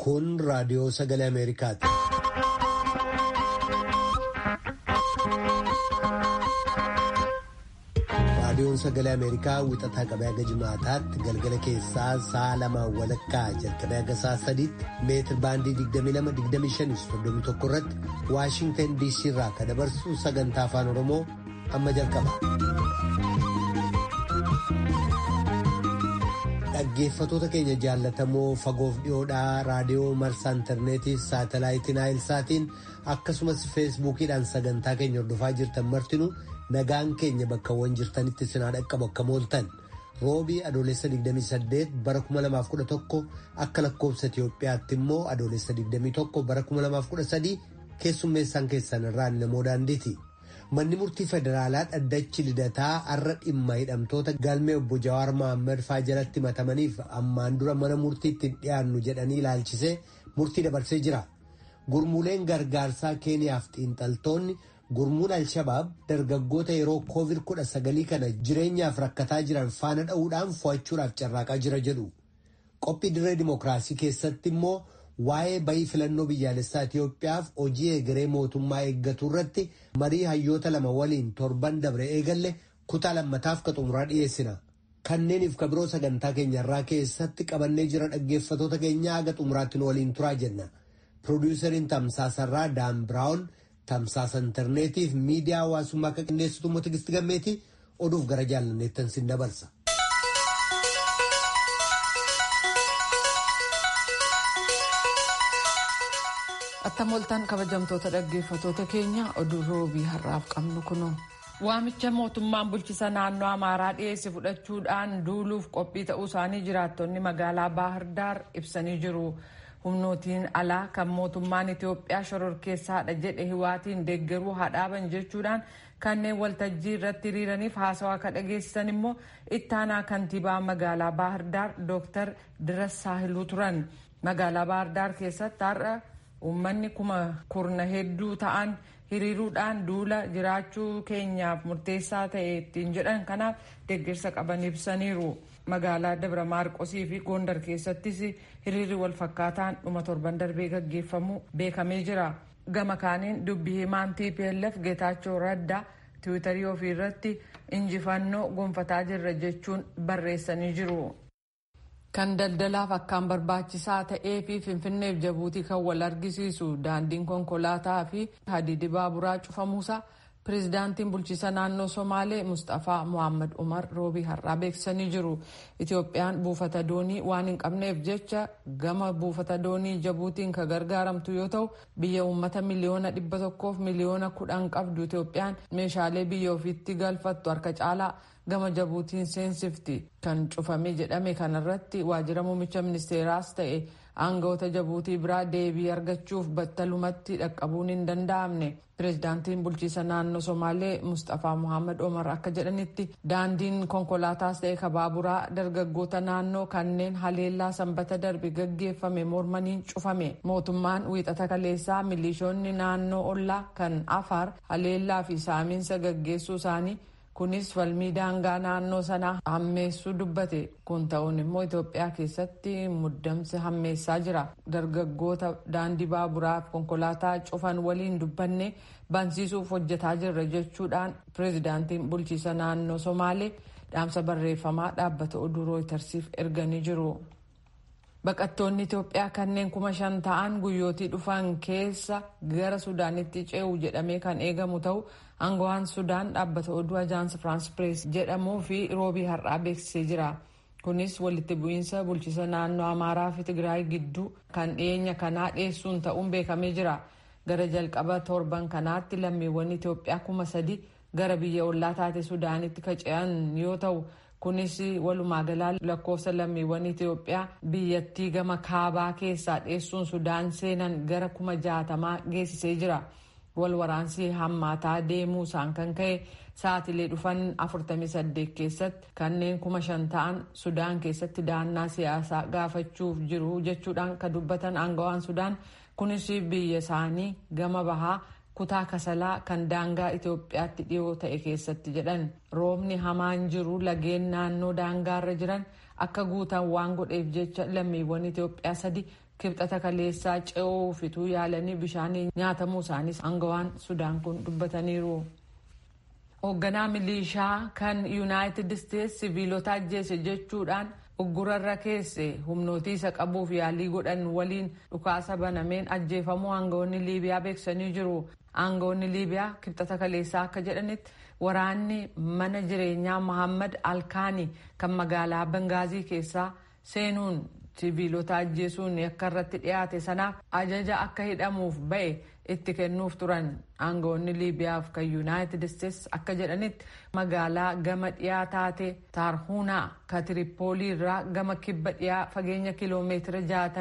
Kun raadiyoo sagalee Ameerikaati. Raadiyoon sagalee Ameerikaa wixataa qabee haga jimaataatti galgala keessaa sa'a lamaan walakkaa jalqabee haga sa'a sadiitti meetir baandii 22-25 irratti Waashintan DC irraa kan dabarsu sagantaa afaan Oromoo amma jalqaba. Dhaggeeffatoota keenya jaallatamoo fagoof dhiyoodhaa raadiyoo marsaa intarneetii saatalaayitii naayilsaatiin akkasumas feesbuukiidhaan sagantaa keenya hordofaa jirtan martinuu nagaan keenya bakkawwan jirtanitti sinaa dhaqqabu akka mooltan roobii adoolessa 28 bara 2011 akka lakkoobsa Itiyoophiyaatti immoo adoolessa 21 bara 2013 keessummeessaan keessan irraan namoo daandiiti. Manni murtii federaalaa dhaddachi lidataa har'a dhimma hidhamtoota galmee obbo Jawaar Mohaammed faa jalatti himatamaniif ammaan dura mana murtiitti dhiyaannu jedhanii ilaalchisee murtii dabarsee jira. Gurmuuleen gargaarsaa Keeniyaaf xiinxaltoonni gurmuun Alshabaab dargaggoota yeroo COVID-19 kana jireenyaaf rakkataa jiran faana dha'uudhaan fo'achuudhaaf carraaqaa jira jedhu. Qophii dirree dimookiraasii keessatti immoo waa'ee bayii filannoo biyyaalessaa Itiyoophiyaaf hojii egeree mootummaa eeggatu irratti marii hayyoota lama waliin torban dabre eegalle kutaa lammataaf ka xumuraa dhiyeessina. Kanneeniif ka biroo sagantaa keenyarraa keessatti qabannee jira dhaggeeffatoota keenya haga xumuraatti nu waliin turaa jenna. Piroodyusariin Tamsaasarraa Daan Biraawun tamsaasa intarneetiif miidiyaa hawaasummaa akka qindeessitu immoo Tigisti Gammeeti oduuf gara jaalanneettan sin dabarsa. attamoltaan kabajamtoota dhaggeeffatoota keenya oduu roobii har'aaf qabnu kunuun. waamicha mootummaan bulchisa naannoo amaaraa dhiyeesse fudhachuudhaan duuluuf qophii ta'uu isaanii jiraattonni magaalaa baahirdaar ibsanii jiru. humnootiin alaa kan mootummaan itiyoophiyaa shororkeessaadha jedhe hiwaatiin deeggaruu hadhaaban jechuudhaan kanneen waltajjii irratti hiriiraniif haasawaa akka dhageessisan immoo ittaanaa kantiibaa magaalaa baahirdaar dooktar diras saahiluu turan magaalaa baahirdaar keessatti har'a uummanni kuma kurna hedduu ta'an hiriiruudhaan duula jiraachuu keenyaaf murteessaa ta'e ittiin jedhan kanaaf deeggarsa qaban ibsaniiru. magaalaa dabra maarqosii fi gondar keessattis hiriirri wal fakkaataan dhuma torban darbee gaggeeffamu beekamee jira gama kaaniin dubbii himaan tplf geetaachoo raddaa tiwiitarii ofii irratti injifannoo gonfataa jirra jechuun barreessanii jiru. kan daldalaaf akkaan barbaachisaa ta'ee fi finfinneef jabuutii kan wal argisiisu daandiin konkolaataa fi hadiidi baaburaa cufamuusaa pireezidaantiin bulchiisa naannoo somaalee mustafaa mohaammed umar roobii har'aa beeksisanii jiru itiyoophiyaan buufata doonii waan hin qabneef jecha gama buufata doonii jabuutiin kan gargaaramtu yoo ta'u biyya uummata miliyoona dhibba tokkoof miliyoona kudhan qabdu itiyoophiyaan meeshaalee biyya ofiitti galfattu harka caalaa gama jabuutiin seensifti kan cufame jedhame kanarratti waajjira muummicha ministeeraas ta'e aangawoota jabuutii biraa deebii argachuuf battalumatti dhaqqabuun hin danda'amne pireezidaantiin bulchiisa naannoo somaalee mustafaa mohaammed omar akka jedhanitti daandiin konkolaataas ta'e kabaaburaa dargaggoota naannoo kanneen haleellaa sanbata darbe gaggeeffame mormaniin cufame mootummaan wiixata kaleessaa milishoonni naannoo ollaa kan afaar haleellaa fi saamiinsa gaggeessuu isaanii kunis falmii daangaa naannoo sanaa hammeessuu dubbate kun ta'uun immoo itoophiyaa keessatti muddamsi hammeessaa jira dargaggoota daandii baaburaaf konkolaataa cufan waliin dubbanne bansiisuuf hojjetaa jirra jechuudhaan pireezidaantiin bulchiisa naannoo somaalee dhaamsa barreeffamaa dhaabbata oduu rooytarsiif erganii jiru. baqattoonni itoophiyaa kanneen kuma shan ta'an guyyootii dhufan keessa gara sudaanitti ce'u jedhamee kan eegamu ta'u aangawaan sudaan dhaabbata oduu ajaansi firaans pirees jedhamuu fi roobii har'aa beeksisee jira kunis walitti bu'iinsa bulchiisa naannoo amaaraa fi tigraay gidduu kan dhiyeenya kanaa dhiyeessuun ta'uun beekamee jira gara jalqaba torban kanaatti lammiiwwan itoophiyaa kuma sadi gara biyya ollaa taate sudaanitti kaca'an yoo ta'u kunis walumaa galaa lakkoofsa lammiiwwan itiyoophiyaa biyyattii gama kaabaa keessaa dhiyeessuun sudaan seenan gara kuma jaatamaa geessisee jira wal waraansii hammaataa deemuu isaan kan ka'e sa'atilee dhufan 48 keessatti kanneen kuma shan ta'an sudaan keessatti dahannaa siyaasaa gaafachuuf jiru jechuudhaan kan dubbatan aangawaan sudaan kunis biyya isaanii gama bahaa kutaa kasalaa kan daangaa Itoophiyaatti dhiyoo ta'e keessatti jedhan roobni hamaan jiru lageen naannoo daangaarra jiran akka guutan waan godheef jecha lammiiwwan Itoophiyaa sadi kibxata kaleessaa ce'uu fituu yaalanii bishaanii nyaatamuu isaaniis aangawaan sudaan kun dubbataniiru. hoogganaa milishaa kan yuunaayitid isteetsi siviilota ajjeese jechuudhaan uggurarra keesse humnootii isa qabuuf yaalii godhan waliin dhukaasa banameen ajjeefamuu aangawoonni liibiyaa beeksisanii jiru. aangawoonni liibiyaa kibxata kaleessaa akka jedhanitti waraanni mana jireenyaa mohammad alkaanii kan magaalaa bangaazii keessaa seenuun siviilota ajjeesuun akka irratti dhiyaate sanaaf ajaja akka hidhamuuf ba'e itti kennuuf turan aangawoonni liibiyaaf kan yuunaayitid isteetsi akka jedhanitti magaalaa gama dhiyaa taate taarhuunaa ka tiripoolii irraa gama kibba dhiyaa fageenya kiloomeetira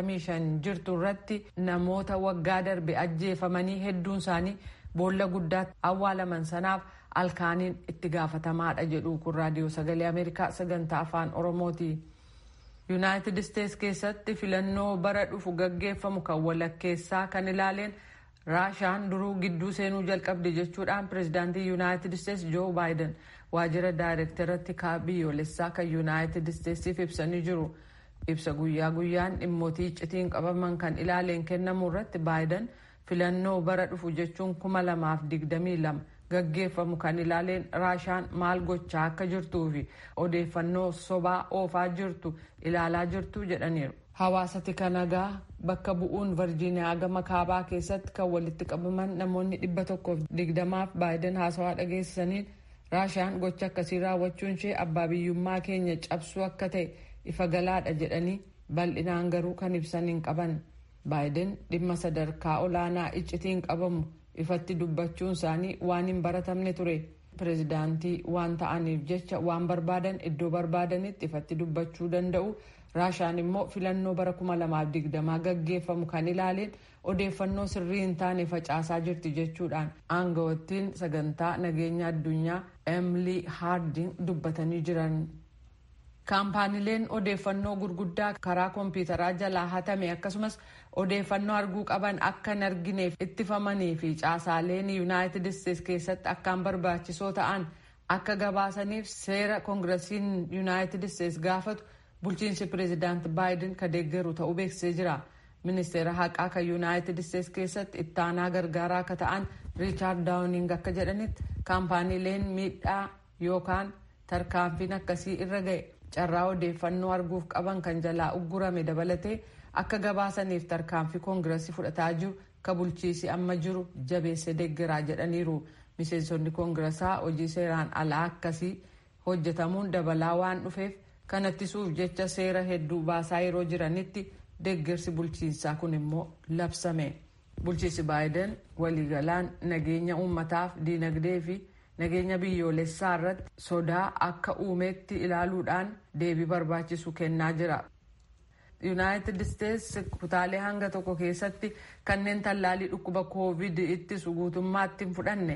65 jirtu irratti namoota waggaa darbe ajjeefamanii hedduun isaanii boolla guddaatti awwaalaman sanaaf alkaaniin itti gaafatamaadha jedhu kun raadiyoo sagalee ameerikaa sagantaa afaan oromooti. yuunaayitid isteetsi keessatti filannoo bara dhufu gaggeeffamu kan walakkeessaa kan ilaaleen raashaan duruu gidduu seenuu jalqabde jechuudhaan pirezidaantii yuunaayitid isteetsi joo baayiden waajjira daayirektaratti biyyoolessaa kan yuunaayitid isteetsiif ibsanii jiru ibsa guyyaa guyyaan dhimmootii iccitiin qabaman kan ilaaleen kennamu irratti baayiden filannoo bara dhufu jechuun kuma lamaaf digdamii lama gaggeeffamu kan ilaaleen raashaan maal gochaa akka jirtuu fi odeeffannoo sobaa oofaa jirtu ilaalaa jirtu jedhaniiru. Hawaasa tikanagaa bakka bu'uun Virjiiniyaa gama kaabaa keessatti kan walitti qabaman namoonni dhibba tokkoof digdamaaf baayiden haasawaa dhageessisaniin raashaan gocha akkasii raawwachuun ishee abbaa biyyummaa keenya cabsuu akka ta'e ifa galaadha jedhanii bal'inaan garuu kan ibsan hin qaban. baayiden dhimma sadarkaa olaanaa iccitiin qabamu ifatti dubbachuun isaanii waan hin baratamne ture pirezidaantii waan ta'aniif jecha waan barbaadan iddoo barbaadanitti ifatti dubbachuu danda'u raashaan immoo filannoo bara 2020 gaggeeffamu kan ilaaleen odeeffannoo sirrii hin taane facaasaa jirti jechuudhaan aangawattiin sagantaa nageenya addunyaa emilii haarding dubbatanii jiran. kaampaaniileen odeeffannoo gurguddaa karaa koompiyuutaraa jalaa hatame akkasumas odeeffannoo arguu qaban akka hin argineef ittifamanii fi caasaaleen yuunaayitid isteetsi keessatti akkaan barbaachisoo ta'an akka gabaasaniif seera koongirasiin yuunaayitid isteetsi gaafatu bulchiinsi pireezidaant baayiden ka deeggaru ta'uu beeksisee jira ministeera haqaa kan yuunaayitid isteetsi keessatti ittaanaa gargaaraa akka ta'an riichaard daawuning akka jedhanitti kaampaaniileen miidhaa yookaan tarkaanfiin akkasii irra ga'e carraa odeeffannoo arguuf qaban kan jalaa uggurame dabalatee akka gabaasaniif tarkaanfii koongirasii fudhataa jiru ka bulchiisi amma jiru jabeesse deeggaraa jedhaniiru miseensonni koongirasaa hojii seeraan alaa akkasii hojjetamuun dabalaa waan dhufeef kan ittisuuf jecha seera hedduu baasaa yeroo jiranitti deeggarsi bulchiinsaa kun immoo labsame bulchiinsi baayiden waliigalaan nageenya uummataaf diinagdee fi nageenya biyyoolessaa irratti sodaa akka uumeetti ilaaluudhaan deebii barbaachisu kennaa jira. yuunaayitid isteetsi kutaalee hanga tokko keessatti kanneen tallaalii dhukkuba koovid ittisu guutummaatti hin fudhanne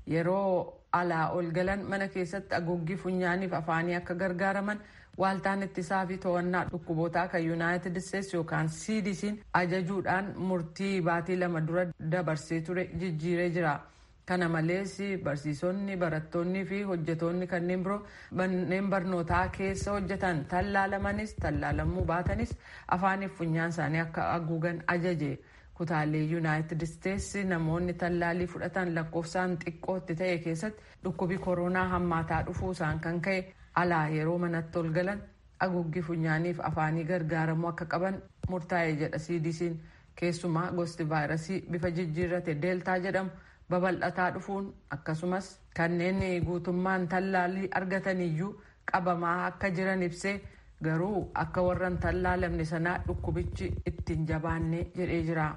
yeroo alaa ol galan mana keessatti haguuggii funyaaniif afaanii akka gargaaraman waaltaan ittisaa fi to'annaa dhukkubootaa kan yuunaayitid isteetsi yookaan cdc'n ajajuudhaan murtii baatii lama dura dabarsee ture jijjiiree jira. kana malees barsiisonni barattoonni fi hojjetoonni kanneen biroo manneen barnootaa keessa hojjetan tallaalamanis tallaalamuu baatanis afaaniif funyaan isaanii akka haguugan ajaje kutaalee yuunaayitid isteetsi namoonni tallaalii fudhatan lakkoofsaan xiqqootti ta'e keessatti dhukkubi koronaa hammaataa dhufuu isaan kan ka'e alaa yeroo manatti ol galan haguuggii funyaaniif afaanii gargaaramuu akka qaban murtaa'e jedha cdc'n keessumaa gosti vaayirasii bifa jijjiirrate deeltaa jedhamu. babal'ataa dhufuun akkasumas kanneen guutummaan tallaalii argataniyyuu qabamaa akka jiran ibsee garuu akka warran tallaalamne sanaa dhukkubichi ittiin jabaanne jedhee jira.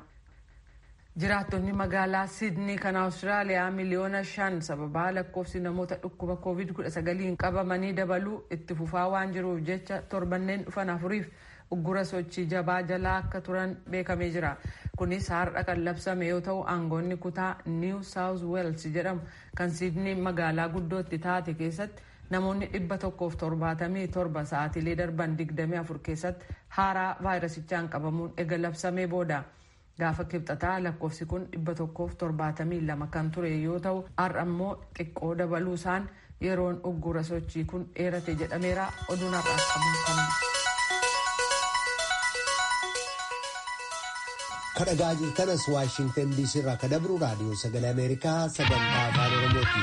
jiraattonni magaalaa sidnii kan awustiraaliyaa miliyoona shan sababaa lakkoofsi namoota dhukkuba covid 19 qabamanii dabaluu itti fufaa waan jiruuf jecha torbanneen dhufan afuriif uggura sochii jabaa jalaa akka turan beekamee jira kunis har'a kan labsame yoo ta'u aangoonni kutaa niiw saawuz weels jedhamu kan sidnii magaalaa guddootti taate keessatti namoonni dhibba tokkoof torbaatamii torba sa'aatilee darban digdamii afur keessatti haaraa vaayirasichaan qabamuun ega labsamee booda gaafa kibxataa lakkoofsi kun dhibba tokkoof torbaatamii lama kan ture yoo ta'u har'a immoo xiqqoo dabaluu isaan yeroon uggura sochii kun dheerate jedhameera oduun har'aaf qabuun kanuma. kadhagaa jirtanas waashingtan diisii irraa ka dabru raadiyoo sagalee ameerikaa sagantaa afaan oromooti.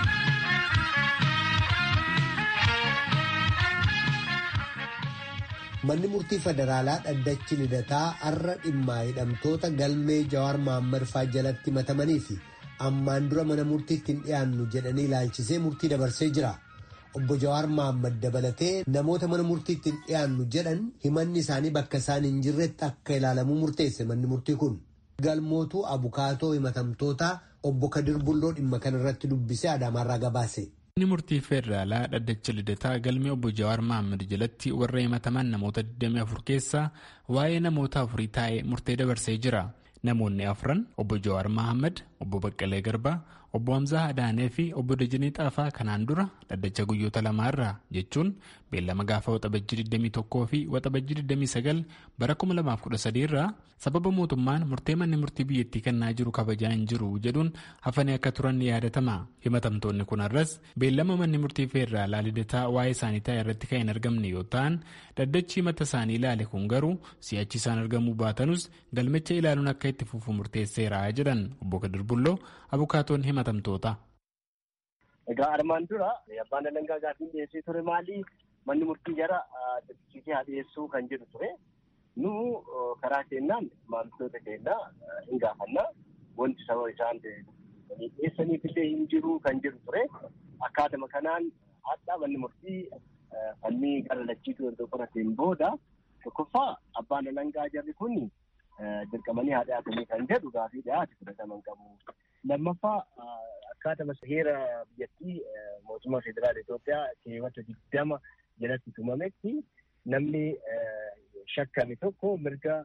manni murtii federaalaa dhaddachi lidataa har'a dhimmaa hidhamtoota galmee jawaar maammar faa jalatti matamanii fi ammaan dura mana murtiitti hin dhiyaannu jedhanii ilaalchisee murtii dabarsee jira. obbo Jawaar Maammad dabalatee namoota mana murtiitti hin dhiyaannu jedhan himanni isaanii bakka isaan hin jirretti akka ilaalamu murteesse manni murtii kun. Galmootuu abukaatoo himatamtootaa obbo Kadir Bulloo dhimma kanarratti dubbisee Adaamaarraa gabaase. Manni murtii federaalaa dhaddacha lidataa galmee obbo Jawaar Maammad jalatti warra himataman namoota 24 keessaa waa'ee namoota afurii taa'ee murtee dabarsee jira. Namoonni afran obbo Jawaar Maammad, obbo Baqqalee Garbaa, obbo Hamzaa Adaanee fi obbo Dajanii Xaafaa kanaan dura dhaddacha guyyoota lamaarraa jechuun beellama gaafa waxabajjii 21 fi waxabajjii 29 bara 2013 irraa sababa mootummaan murtee manni murtii biyyattii kennaa jiru kabajaa hin jiru jedhuun hafanii akka turan ni yaadatama. Himatamtoonni kun har'as beellama manni murtii federaalaa lidataa waa'ee isaanii taa'e irratti kan hin argamne yoo ta'an dhaddachi himata isaanii ilaale kun garuu si'achi isaan argamuu baatanus galmicha ilaaluun akka itti fufu murteesseera jedhan obbo Kadir Bulloo abukaatoon himatamtoota. Egaa armaan dura abbaan alangaa gaafiin dhiyeessee ture maali? Manni murtii jara dirqisiisee haa dhiyeessuu kan jedhu ture. Nu karaa keenyaan maamiltoota keenya hin gaafannaa. Wanti sababa isaan dhiyeessaniif illee hin jiru kan jedhu ture. Akkaatuma kanaan hadhaa manni murtii falmii gara lachiituu erga qorateen booda tokkoffaa abbaan alangaa jarri kun dirqamanii haa dhiyaatanii kan jedhu gaafii dhiyaate fudhataman qabu. Lammaffaa akkaatuma heera biyyattii mootummaa federaala Itoophiyaa keewwata digdama jalatti tumametti namni shakkame tokko mirga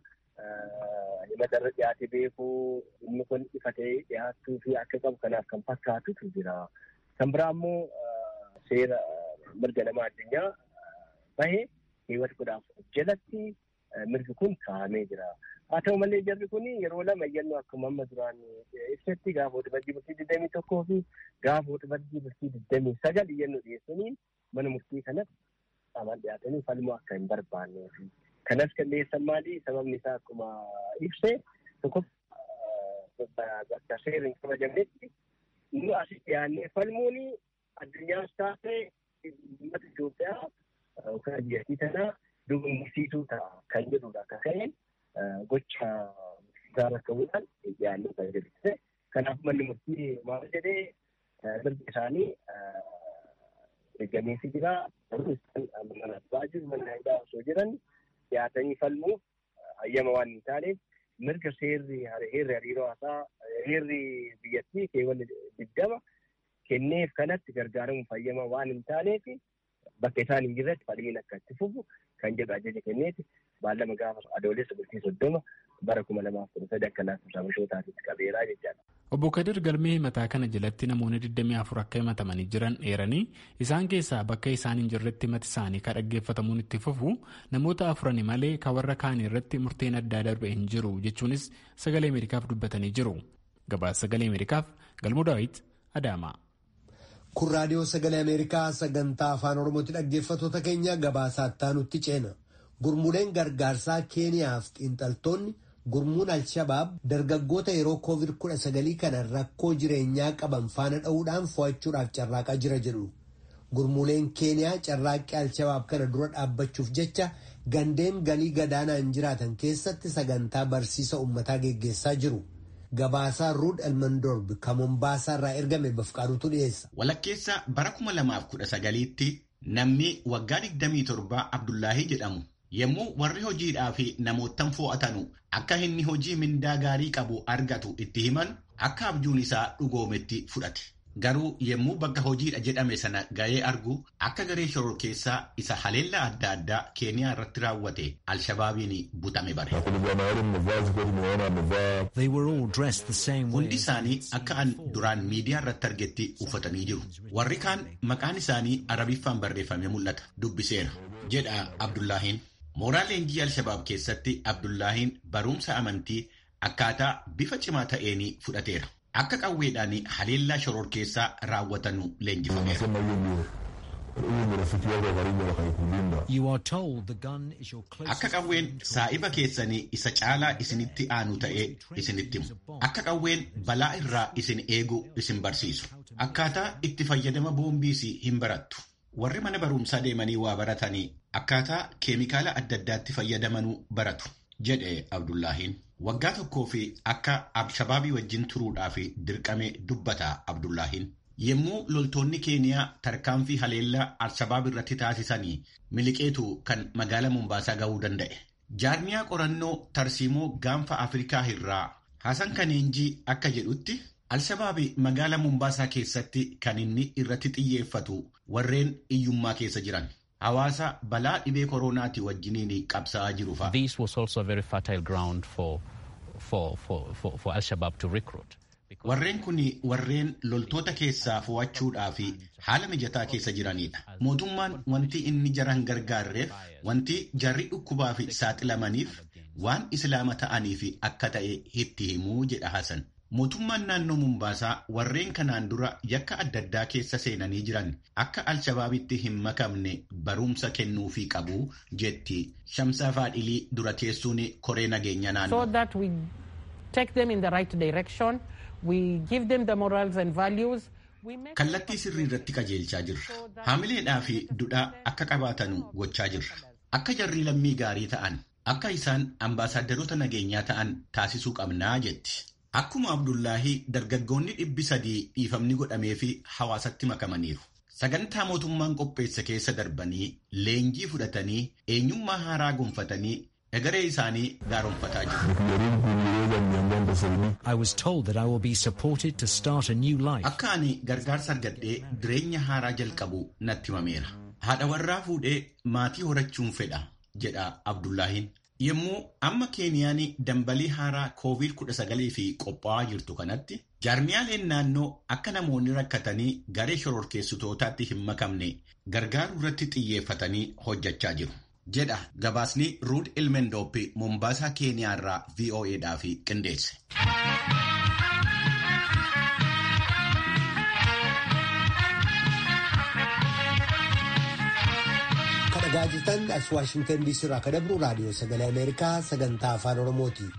himata irra dhiyaate beekuu inni kun ifa ta'ee dhiyaattuu fi akka qabu kanaaf kan fakkaatutu jira. Kan biraa immoo seera mirga nama addunyaa bahe keewwata kudha afur jalatti mirgi kun kaa'amee jira. Haa ta'u malee jarri kun yeroo lama iyyannoo akkuma amma duraan ibsetti gaafa waxabajjii bultii digdamii tokkoo fi gaafa waxabajjii bultii digdamii sagal iyyannoo dhiyeessanii mana murtii kanatti qaban dhiyaatanii falmuu akka hin barbaannee fi kanas kan dhiyeessan maali sababni isaa akkuma ibse tokko bakka seerri hin kabajamnetti nu asii dhiyaannee falmuun addunyaas taasise uummata Itoophiyaa yookaan biyyattii tanaa duubsiisuu ta'a kan jedhudha akka ta'een gocha isaa rakkabuudhaan dhiyaannee kan jedhu kanaaf manni murtii maal jedhee mirga isaanii eeggameefii jira garuu isaan mana abbaa jiru mana hidhaa osoo jiran dhiyaatanii falmuuf hayyama waan hin taaneef mirga seerri heerri hariiroo haasaa heerri biyyattii keewwanni digdama kenneef kanatti gargaaramuuf hayyama waan hin taaneef bakka isaan hin jirretti falmiin akka itti fufu kan jedhu ajaja kenneeti baallama gaafa adoolessa bultii soddoma bara kuma lamaaf kudha sadi akka lakkoofsa bashootaatitti qabeeraa jechaadha. Obbo Kadir galmee himataa kana jalatti namoonni 24 akka himatamanii jiran eeranii isaan keessaa bakka isaan hin jirretti himati isaanii kan dhaggeeffatamuun itti fufu namoota afurani malee kan warra kaanii irratti murteen addaa darbe hin jiru jechuunis sagalee Ameerikaaf dubbatanii jiru. Gabaasa sagalee Ameerikaaf Galmuu Daawit Adaamaa. Kun raadiyoo sagalee Ameerikaa sagantaa afaan Oromootti dhaggeeffatoota keenya gabaasaa itti ceena. Gurmuuleen gargaarsaa Keeniyaaf xiinxaltoonni gurmuun Alshabaab dargaggoota yeroo COVID-19 kana rakkoo jireenyaa qaban faana dha'uudhaan fo'achuudhaaf carraaqaa jira jedhu. Gurmuuleen Keeniyaa carraaqqii Alshabaab kana dura dhaabbachuuf jecha gandeen galii gadaanaan jiraatan keessatti sagantaa barsiisa uummataa geggeessaa jiru. Gabaasaa Ruud Elmandorb kan Mombaasaa irraa ergame bafqaadutu dhiyeessa. Walakkeessa bara 2019tti namni waggaa 27 Abdullaahii jedhamu yommuu warri hojiidhaa fi namootan fo'atanu akka inni hojii mindaa gaarii qabu argatu itti himan akka abjuun isaa dhugoometti fudhate. Garuu yommuu bakka hojiidha jedhame sana ga'ee argu akka garee shororkeessaa isa haleellaa adda addaa keeniyaa irratti raawwate alshabaabiin butame bare. Hundi isaanii akka an duraan miidiyaa irratti argetti uffatanii jiru. Warri kaan maqaan isaanii arabiffaan barreeffamee mul'ata. Dubbiseera jedha Abdullaahiin. Mooraa leenjii alshabaab keessatti Abdullaahiin barumsa amantii akkaataa bifa cimaa ta'een fudhateera. Akka qawweedhaan haleellaa shororkeessaa raawwatanu leenjifameera. Akka qawween saa'iba keessanii isa caalaa isinitti aanu ta'ee isinitti himu. Akka qawween balaa irraa isin eegu isin barsiisu. Akkaataa itti fayyadama boombiis hin barattu. Warri mana barumsaa deemanii waa baratanii akkaataa keemikaala adda addaatti fayyadamanuu baratu. jedhe Abdullaahiin. Waggaa tokkoo fi akka Abshabaabii wajjin turuudhaaf dirqame dubbata Abdullaahiin. Yommuu loltoonni Keeniyaa tarkaanfii haleellaa Alshabaab irratti taasisanii miliqeetu kan magaala Mombaasaa ga'uu danda'e. Jaarmiyaa qorannoo tarsiimoo gaanfa Afrikaa irraa Hasan Kaneenjii akka jedhutti Alshabaabi magaala Mombaasaa keessatti kan inni irratti xiyyeeffatu warreen iyyummaa keessa jiran. Hawaasa balaa dhibee koronaatii wajjiniin qabsaa'aa jiru fa'a. This was also a very fertile ground for, for, for, for, for Al-Shabaab to recruit. Warreen kun warreen loltoota keessaa fo'achuudhaa fi haala mijataa keessa jiranidha. Mootummaan wanti inni jaran gargaarreef wanti jarri dhukkubaa fi saaxilamaniif waan islaama ta'aniif akka ta'e itti himuu jedha Hasan. Mootummaan naannoo Mumbaasaa warreen kanaan dura yakka adda addaa keessa seenanii jiran akka Alshabaabitti hin makamne barumsa kennuufii qabu jetti Shamsaa Faadhilii dura teessuun koree nageenya naannoo. So that we take them in the right direction, we give them the morals and values. Kallattii sirrii irratti qajeelchaa jirra. Haamileedhaa fi dudhaa akka qabaatanu gochaa jirra. Akka jarri lammii gaarii ta'an, akka isaan ambaasaadarota nageenyaa ta'an taasisuu qabnaa jetti. Akkuma Abdullaahii dargaggoonni dhibbi sadii dhiifamni godhamee fi hawaasatti makamaniiru. Sagantaa mootummaan qopheessa keessa darbanii leenjii fudhatanii eenyummaa haaraa gonfatanii egeree isaanii gaaromfataa jiru. I was told that I will be supported to start a new life. Akka ani gargaarsa argadhee jireenya haaraa jalqabu natti himameera. Haadha warraa fuudhee maatii horachuun fedha jedha Abdullaahiin. Yommuu amma Keeniyaan dambalii haaraa COVID-19 fi qophaa'aa jirtu kanatti jaarmiyaaleen naannoo akka namoonni rakkatanii garee shororkeessitootaatti hin makamne gargaaruu irratti xiyyeeffatanii hojjechaa jiru. Jedha gabaasni Ruud Ilmendooppi Mombaasaa Keeniyaa irraa VOAdhaaf qindeesse. Dhagaa jirtan as Waashingtan DC irraa kan dabru raadiyoo sagalee Ameerikaa sagantaa afaan Oromooti.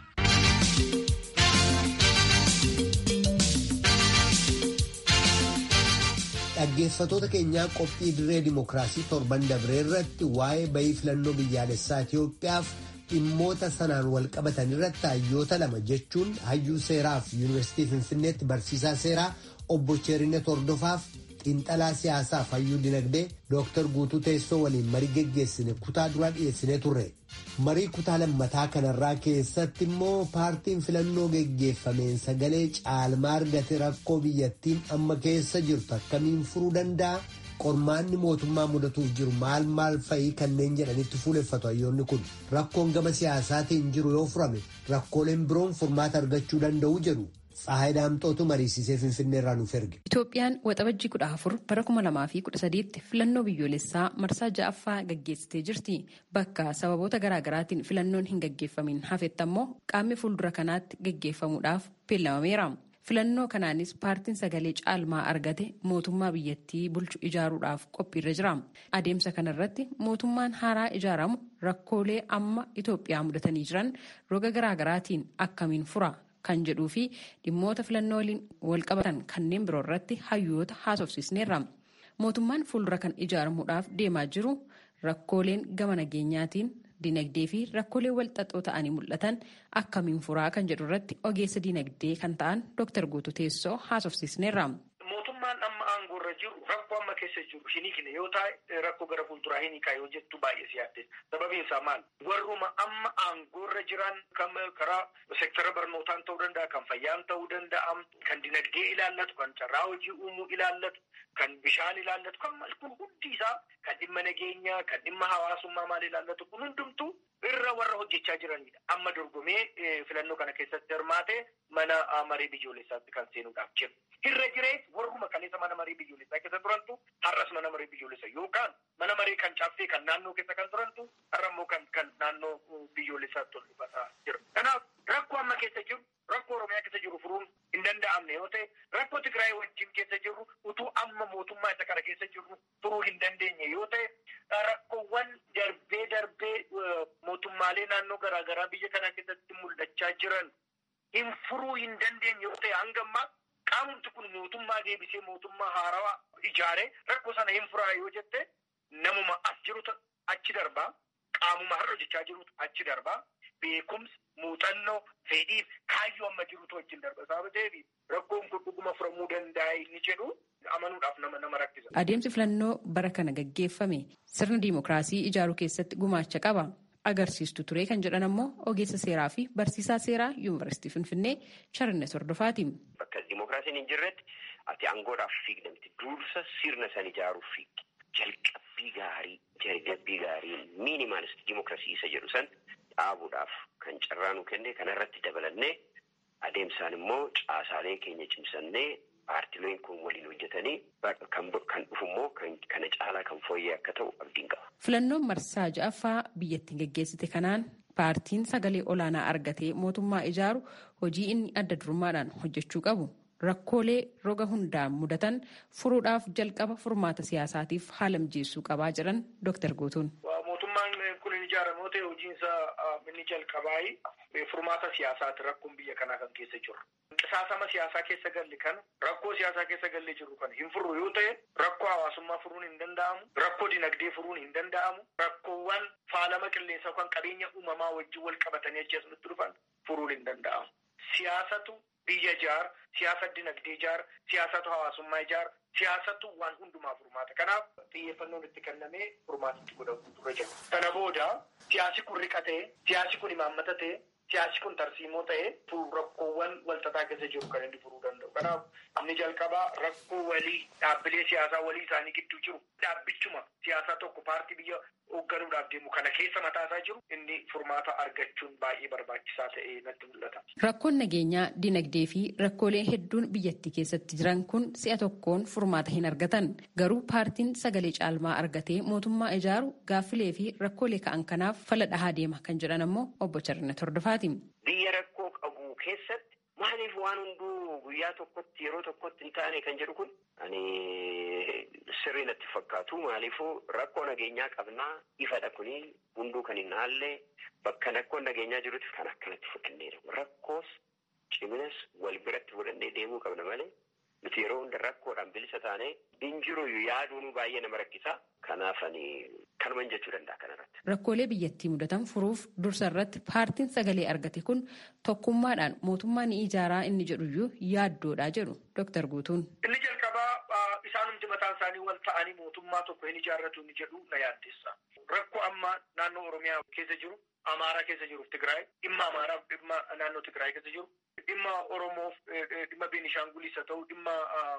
Dhaggeeffatoota keenyaa qophii dirree dimookiraasii torban dabree irratti waa'ee bayii filannoo biyyaalessaa Itoophiyaaf dhimmoota sanaan wal qabatan irratti hayyoota lama jechuun hayyuu seeraaf yuunivarsiitii Finfinneetti barsiisaa seeraa obbo Cheerinet Hordofaaf xiinxalaa siyaasaaf hayyuu dinagdee Dr. Guutuu Teessoo waliin marii geggeessine kutaa duraa dhiyeessinee turre. Marii kutaa lammataa kanarraa keessatti immoo paartiin filannoo geggeeffameen sagalee caalmaa argate rakkoo biyyattiin amma keessa jirtu akkamiin furuu danda'a? Qormaanni mootummaa mudatuuf jiru maal maal fa'ii kanneen jedhanitti fuuleffatu hayyoonni kun rakkoon gama siyaasaatiin jiru yoo furame rakkooleen biroon furmaata argachuu danda'u jedhu. Tsahaay Daamxootu mariisisee Finfinnee irraa nuuf erge. Itoophiyaan waxabajjii kudha afur bara kuma lamaa fi kudha sadiitti filannoo biyyoolessaa marsaa ja'affaa gaggeessitee jirti. Bakka sababoota garaagaraatiin filannoon hin gaggeeffamin hafetti ammoo qaamni fuuldura kanaatti gaggeeffamuudhaaf beellamameera. Filannoo kanaanis paartiin sagalee caalmaa argate mootummaa biyyattii bulchu ijaaruudhaaf qophiirra jira. Adeemsa kanarratti mootummaan haaraa ijaaramu rakkoolee amma Itoophiyaa mudatanii jiran roga garaagaraatiin akkamiin fura? kan jedhuu fi dhimmoota filannoo waliin wal qabatan kanneen biroo irratti hayyoota haasofsiisneerra. Mootummaan fuuldura kan ijaaramuudhaaf deemaa jiru rakkooleen gama nageenyaatiin dinagdee fi rakkoolee walxaxoo ta'anii mul'atan akkamiin furaa kan jedhu irratti ogeessa dinagdee kan ta'an Dr. Guutuu Teessoo haasofsiisneerra. Mootummaan amma aangoorra jiru rakkoo amma keessa jiru hin hiikne yoo ta'e rakkoo gara fuulduraa hin hiikaa yoo jettu baay'ee si yaadde sababiin isaa maal warruma amma aangoorra jiran kan karaa sektara barnootaan ta'uu danda'a kan fayyaan ta'uu danda'a kan dinagdee ilaallatu kan carraa hojii uumuu ilaallatu kan bishaan ilaallatu kan maal kun hundi isaa kan dhimma nageenyaa kan dhimma hawaasummaa maal ilaallatu kun hundumtuu irra warra hojjechaa jiranidha amma dorgomee filannoo kana keessatti hirmaate mana marii biyyoolessaatti kan seenuudhaaf jiru. Irra jirees warruma kaleessa mana marii biyyoolessaa keessa turantu har'as mana marii biyyoolessaa yookaan mana marii kan caaffee kan naannoo keessa kan turantu har'a immoo kan kan naannoo biyyoolessaatti ol dhufataa jira. Kanaaf rakkoo amma keessa jiru rakkoo Oromiyaa keessa jiru furuun hin danda'amne yoo ta'e rakkoo Tigraay wajjin keessa jiru utuu amma amma mootummaa isa kana keessa jirru furuu hin dandeenye yoo ta'e rakkoowwan darbee darbee mootummaalee naannoo garaagaraa biyya kana keessatti mul'achaa jiran hin furuu hin dandeenye yoo ta'e hanga ammaa qaamumti kun mootummaa deebisee mootummaa haarawaa ijaaree rakkoo sana hin furaa yoo jette namuma as jirutu achi darbaa qaamuma har'a hojjechaa jirutu achi darbaa beekumsa muuxannoo fedhiif kaayyoo amma jirutu wajjin darba sababa ta'eef rakkoon kun dhuguma furamuu danda'a inni jedhu amanuudhaaf nama nama rakkisa. Adeemsi filannoo bara kana gaggeeffame sirna diimokiraasii ijaaruu keessatti gumaacha qaba. Agarsiistu ture kan jedhan ammoo ogeessa seeraa fi barsiisaa seeraa yuunivarsiitii Finfinnee Charines Hordofaati. Bakka diimokiraasiin hin jirretti ati aangoodhaaf fiigdamti dursa sirna san ijaaruuf fiigdi. Jalqabbii gaarii jalqabbii gaarii miinimaalist diimokiraasii isa jedhu san dhaabuudhaaf kan carraa nu kenne kanarratti dabalannee adeemsaan immoo caasaalee keenya cimsannee paartileen kun waliin hojjetanii kan dhufu immoo kana caalaa kan fooyyee akka ta'u abdiin qaba. Filannoon marsaa ja'affaa biyyattiin geggeessite kanaan paartiin sagalee olaanaa argatee mootummaa ijaaru hojii inni adda durummaadhaan hojjechuu qabu. Rakkoolee roga hundaan mudatan furuudhaaf jalqaba furmaata siyaasaatiif haala mijeessuu qabaa jedhan Dr. Gootuun. Mootummaan kun hin ijaaramoo ta'e hojiinsa inni jalqabaayi furmaata siyaasaati rakkoon biyya kanaa kan keessa jiru. Qisaasama siyaasaa keessa galle kana rakkoo siyaasaa keessa gallee jiru kana hin furru yoo ta'e rakkoo hawaasummaa furuun hin danda'amu rakkoo dinagdee furuun hin danda'amu rakkoowwan faalama qilleensaa kan qabeenya uumamaa wajjin wal qabatanii achi asumatti dhufan furuun hin danda'amu. Siyaasatu biyya ijaar siyaasa dinagdee ijaar siyaasatu hawaasummaa ijaar siyaasatu waan hundumaa furmaata kanaaf xiyyeeffannoon itti kennamee furmaatitti godhamu dura jira kana booda siyaasi kun riqatee siyaasi kun imaammata ta'e siyaasi kun tarsiimoo ta'e rakkoowwan walxaxaa keessa jiru kan inni furuu danda'u kanaaf inni jalqabaa rakkoo walii dhaabbilee siyaasaa walii isaanii gidduu jiru dhaabbichuma siyaasaa tokko paartii biyya hoogganuudhaaf deemu kana keessa mataasaa jiru inni furmaata argachuun baay'ee barbaachisaa ta'ee natti mul'ata. Rakkoon nageenyaa, dinagdee fi rakkoolee hedduun biyyattii keessatti jiran kun si'a tokkoon furmaata hin argatan. Garuu paartiin sagalee caalmaa argatee mootummaa ijaaru gaaffilee fi rakkoolee ka'an kanaaf fala dhahaa deema kan jedhan ammoo obbo Charnet Hordofaati. Biyya rakkoo qabu keessatti maaliif waan hunduu guyyaa tokkotti yeroo tokkotti hin taane kan jedhu kun ani sirrii natti fakkaatu maaliifuu rakkoo nageenyaa qabnaa ifadha kuni hunduu kan hin haalle bakka rakkoon nageenyaa jirutti kan akkanatti fudhanneedha rakkoos ciminas wal biratti fudhannee deemuu qabna malee nuti yeroo hunda rakkoodhaan bilisa taane hin jiru yaaduun baay'ee nama rakkisa kanaaf ani kanuman jechuu danda'a kanarratti. Rakkoolee biyyattii mudatan furuuf dursa irratti paartiin sagalee argate kun tokkummaadhaan mootummaa ni ijaaraa inni jedhuyyuu yaaddoodha jedhu Dr. Guutuun. Inni jalqabaa isaanumti mataan isaanii wal ta'anii mootummaa tokko hin ijaarratu inni jedhu na yaaddessa. Rakkoo amma naannoo Oromiyaa keessa jiru, Amaaraa keessa jiruuf Tigraay, dhimma Amaaraaf dhimma naannoo Tigraay keessa jiru, dhimma Oromoof dhimma Beenishaangulis haa ta'u, dhimma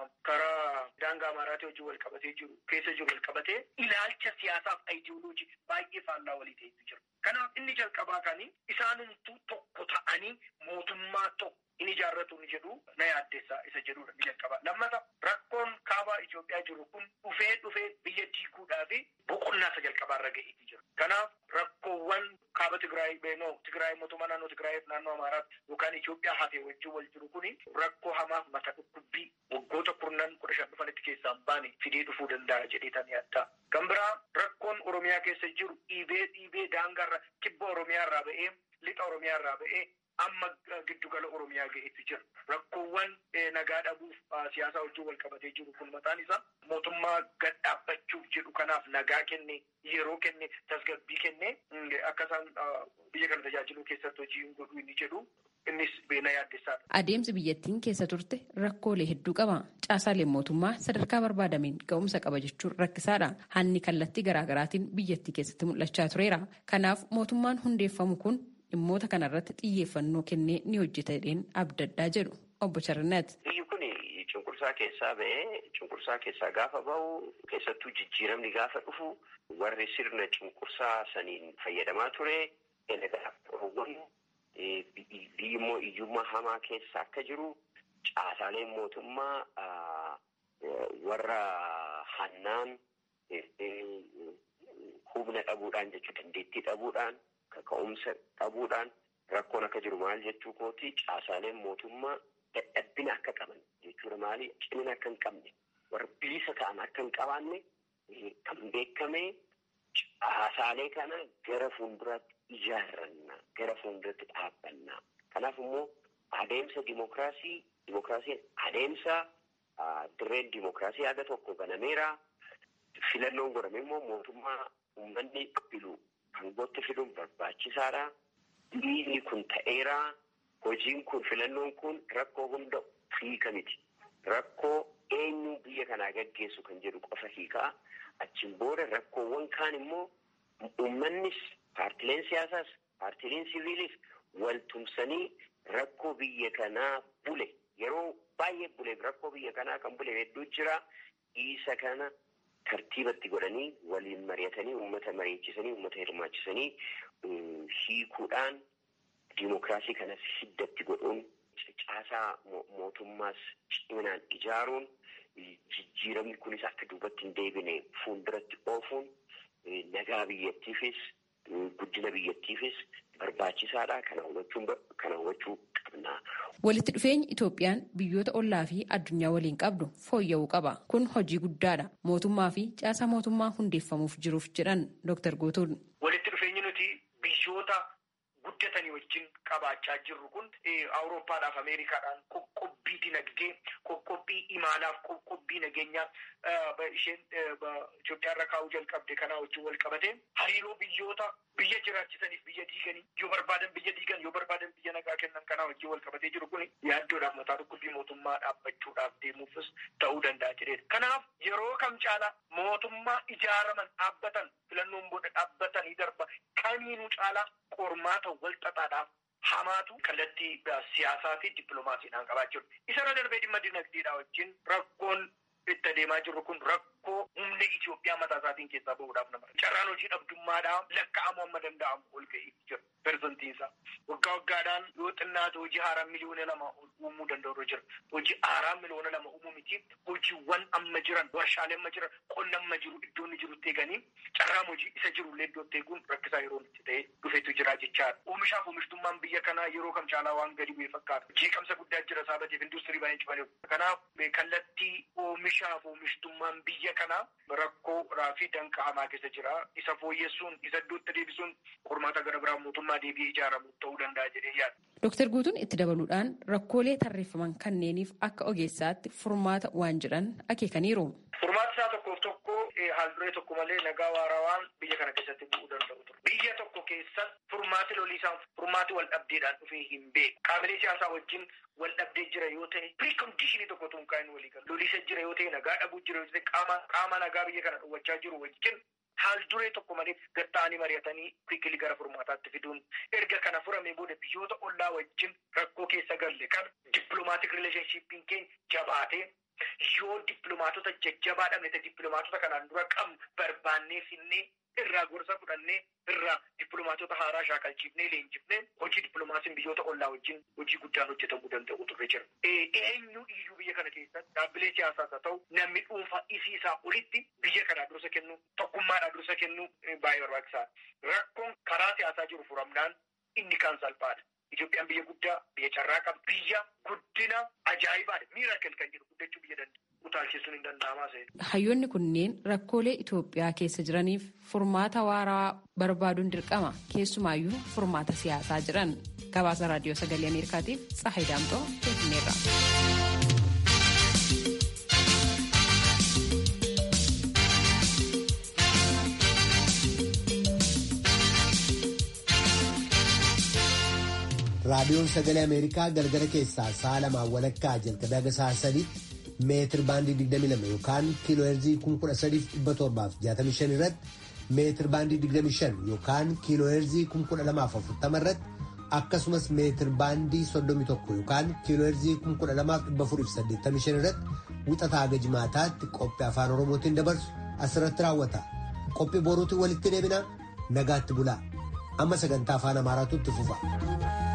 karaa daangaa Amaaraatii wajjin wal qabatee jiru keessa jiru wal qabatee ilaalcha siyaasaaf ayidiyooloojii baay'ee faallaa walii ta'etu jira. Kanaaf inni jalqabaa kanii isaanumtuu tokko ta'anii mootummaa tokko in ijaarratu ni jedhu na yaaddessa isa jedhudha ni jalqabaa. Lammata rakkoon kaabaa Itoophiyaa jiru kun dhufee dhufee biyya diiguudhaa fi boqonnaa isa jalqabaarra ga'eetii jira. Kanaaf rakkoowwan kaaba Tigraay beenoo Tigraay mootummaa naannoo Tigraay naannoo Amaaraatti yookaan Itoophiyaa hafee wajjin wal jiru kuni rakkoo hamaaf mata dhukkubbii waggoota kurnan kudha shan dhufanitti keessaa baane fidee dhufuu danda'a jedheetan yaadda. Kan biraa rakkoon Oromiyaa keessa jiru dhiibee dhiibee daangarra kibba Oromiyaa irraa ba'ee lixa Oromiyaa irraa ba'ee amma giddugala Oromiyaa ga'eetu jira. Rakkoowwan nagaa dhabuuf siyaasa wajjin wal qabatee jiru kun mataan isaa mootummaa gad dhaabbachuuf jedhu kanaaf nagaa kenne yeroo kenne tasgabbii kenne akka isaan biyya kana tajaajiluu keessatti hojii godhuu inni jedhu innis beena yaaddessaadha. Adeemsi biyyattiin keessa turte rakkoolee hedduu qaba. Caasaaleen mootummaa sadarkaa barbaadameen ga'umsa qaba jechuun rakkisaadha. Hanni kallattii garaagaraatiin biyyattii keessatti mul'achaa tureera. Kanaaf mootummaan hundeeffamu kun dhimmoota kanarratti xiyyeeffannoo kennee ni hojjeta jedheen abdaddaa jedhu obbo Charnet. Biyyi kun cunqursaa keessaa ba'ee cunqursaa keessaa gaafa ba'u keessattuu jijjiiramni gaafa dhufu warri sirna cunqursaa saniin fayyadamaa ture biyyi immoo iyyummaa hamaa keessa akka jiru caasaaleen mootummaa warra hannaan humna dhabuudhaan jechuu dandeettii dhabuudhaan kaka'umsa dhabuudhaan rakkoon akka jiru maal jechuu kooti caasaaleen mootummaa dadhabbina akka qaban jechuudha maali cimina akka hin qabne warra bilisa ta'an akka hin qabaanne kan beekame caasaalee kana gara fuulduraatti ijaarranna gara fuulduratti dhaabbanna kanaaf immoo adeemsa dimokiraasii dimokiraasiin adeemsa dirreen dimokiraasii haga tokko banameera filannoon godhame immoo mootummaa uummanni filu hangootti fiduun barbaachisaadha dhiirri kun ta'eera hojiin kun filannoon kun rakkoo hunda hiika miti rakkoo eenyu biyya kanaa gaggeessu kan jedhu qofa hiikaa achiin booda rakkoowwan kaan immoo uummannis paartileen siyaasaas paartileen siviilis wal tumsanii rakkoo biyya kanaa bule yeroo baay'ee buleef rakkoo biyya kanaa kan bule hedduu jira isa kana tartiibatti godhanii waliin mari'atanii uummata mari'achisanii uummata hirmaachisanii hiikuudhaan diimokiraasii kanas hiddatti godhuun caasaa mootummaas ciminaan ijaaruun jijjiiramni kunis akka duubatti hin deebine fuulduratti oofuun nagaa biyyattiifis guddina biyyattiifis barbaachisaadha kana hubachuu kana hubachuu qabna. Walitti dhufeenyi Itoophiyaan biyyoota ollaa fi addunyaa waliin qabdu fooyya'uu qaba. Kun hojii guddaadha. Mootummaa fi caasaa mootummaa hundeeffamuuf jiruuf jedhan Dr. Guutuun. Walitti dhufeenyi nuti biyyoota guddatanii wajjin qabaachaa jirru kun Awurooppaadhaaf Ameerikaadhaan qoqqobbii dinagdee, qoqqobbii imaanaaf, qoqqobbii nageenyaaf isheen Itoophiyaa irra kaa'uu jalqabde kanaa wajjin wal qabate hariiroo biyyoota biyya jiraachisaniif biyya diiganii yoo barbaadan biyya diigan yoo barbaadan biyya nagaa kennan kanaa wajjin wal qabatee jiru kun yaaddoodhaaf mataa dhukkubbii mootummaa dhaabbachuudhaaf deemuufis ta'uu danda'a jedheedha. Kanaaf yeroo kam caalaa mootummaa ijaaraman dhaabbatan filannoon booda dhaabbatanii darba kamiinuu caalaa qormaata wal xaxaadhaaf hamaatu kallattii siyaasaa fi dippiloomaasiidhaan qabaachuu isarra darbee dhimma dinagdeedhaa wajjin rakkoon itti adeemaa jirru kun rakkoo humna Itoophiyaa mataa isaatiin keessaa bahuudhaaf nama carraan hojii dhabdummaadhaa lakka'amuu amma danda'amu ol ga'ee jira persentiin isaa waggaa waggaadhaan yoo xinnaatu hojii haaraa miliyoona lama uumuu danda'u jira hojii haaraa miliyoona lama uumuu miti hojiiwwan amma jiran warshaalee amma jiran qonna amma jiru iddoonni jirutti eeganii carraan hojii isa jirullee iddootti eeguun rakkisaa yeroo itti ta'e dhufeetu jira jechaadha. Oomishaaf oomishtummaan biyya kanaa yeroo kam caalaa waan gadi bu'ee fakkaata. Jeeqamsa guddaa jira saabateef industirii baay'ee cufaniiru. Kanaaf kallattii oomishaaf oomishtummaan biyya kanaa rakkoo fi danqa hamaa keessa jira. Isa fooyyessuun isa iddootti deebisuun qormaata gara biraa mootummaa deebi'ee ijaaramu ta'uu danda'a jedhee yaada. Dooktar Guutuun itti dabaluudhaan rakkoolee tarreeffaman kanneeniif akka ogeessaatti furmaata waan jedhan akeekaniiru. Furmaata isaa tokkoof tokko haalduree tokko malee nagaa waarawaan biyya kana keessatti bu'uu danda'u ture. Biyya tokko keessatti furmaati loliisaan furmaati wal dhabdeedhaan dhufee hin beeku. Qaabilee siyaasaa wajjin wal dhabdee jira yoo ta'e piriikondishinii tokko tun kaa'in walii galu. Loliisa jira yoo ta'e nagaa dhabuu jira yoo ta'e qaama qaama nagaa biyya kana dhowwachaa jiru wajjin haal duree tokko malee gatta'anii mari'atanii kuikilii gara furmaataatti fiduun erga kana furame booda biyyoota ollaa wajjin rakkoo keessa galle kana dippilomaatik rileeshnshiippiin keenya jabaatee yoo dippiloomaatota jajjabaa dhabne ta'e dippiloomaatota kanaan dura qabnu barbaannee finnee irraa gorsa fudhannee irraa dippiloomaatota haaraa shaakalchiifnee leenjifnee hojii dippiloomaasiin biyyoota ollaa wajjin hojii guddaan hojjetamuu danda'u turre jira. Eenyu iyyuu biyya kana keessatti dhaabbilee siyaasaas haa ta'u namni dhuunfaa isii isaa olitti biyya kanaa dursa kennu tokkummaadhaa dursa kennu baay'ee barbaachisaadha. Rakkoon karaa siyaasaa jiru furamnaan inni kaan salphaadha. Itoophiyaan biyya guddaa biyya carraa qaba biyya guddina ajaa'ibaadha miiraakil kan jedhu guddachuu biyya danda'a. Utaalchisuun hin danda'amaa seera. Hayyoonni kunneen rakkoolee Itoophiyaa keessa jiraniif furmaata waaraa barbaaduun dirqama keessumaayyuu furmaata siyaasaa jiran gabaasa raadiyoo sagalee Ameerikaatiif Tsahayi Daamxoo Finfinneerra. raadiyoon sagalee ameerikaa galgala keessaa sa'a lamaan walakkaa jalqabee haga sa'a sadiitti meetir baandii 22 yookaan kiiloo heerzii 13765 irratti meetir baandii 25 yookaan kiiloo heerzii 12040 irratti akkasumas meetir baandii 31 yookaan kiiloo heerzii 12485 irratti wixataa haga jimaataatti qophii afaan oromootiin dabarsu asirratti raawwata qophii boruutiin walitti deebina nagaatti bulaa amma sagantaa afaan amaaraatu itti fufa.